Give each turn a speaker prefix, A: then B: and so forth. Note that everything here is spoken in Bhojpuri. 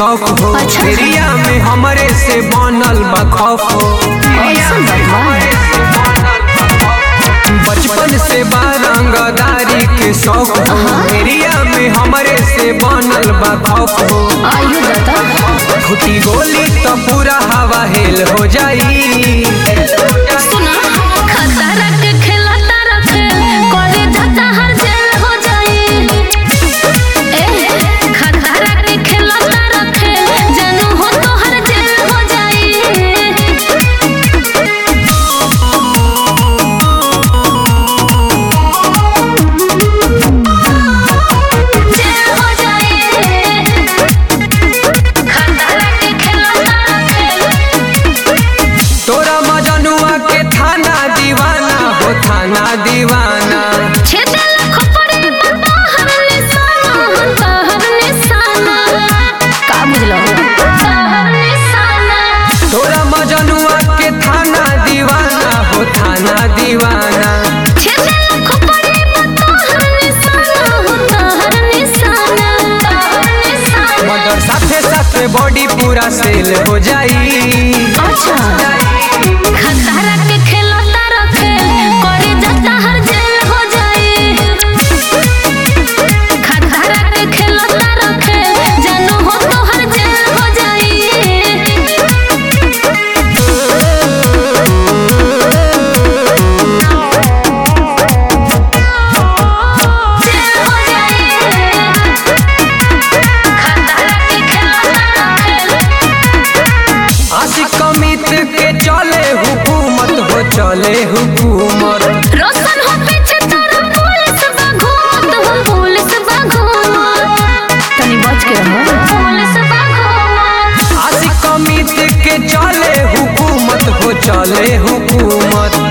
A: शौक हो
B: अच्छा।
A: एरिया में हमरे से बनल बा खौफ हो
B: ऐसन बात बा।
A: बचपन से बा रंगदारी के शौक हो एरिया में हमरे से बनल बा खौफ हो
B: आइयो दादा
A: फूटी गोली तो पूरा हवा हेल हो जाई
B: सुना खतरा के खेला तारा खेल करे जाता हर जेल हो जाई ए खतरा के खेला तारा खेल जानू हो तो हर जेल हो जाई जेल हो जाई खतरा के खेला तारा खेल
A: तोरा मजनुआ के थाना दीवाना हो थाना दीवाना
B: छेदल खपरे बता हर निशाना बता हर निशाना का बुझलो हर निशाना
A: तोरा मजनुआ के थाना दीवाना हो थाना दीवाना
B: छेदल खपरे बता हर निशाना बता हर निशाना हर निशाना
A: मगर साथे साथे बॉडी पूरा सेल हो जाई
B: अच्छा खतरा के खेला तारा खेल करे जाता हर जेल हो जाई खतरा के खेला तारा खेल जानू हो तो हर जेल हो जाई जेल हो जाई खतरा के खेला तारा खेल
A: आशिक अमित के चले हुकूमत हो चले हुकूमत
B: रोशन हो पीछे तारा पुलिस बाघूमत हो पुलिस बाघूमत तनी बच के रहो पुलिस बाघूमत
A: आशिक अमित के चले हुकूमत हो चले हुकूमत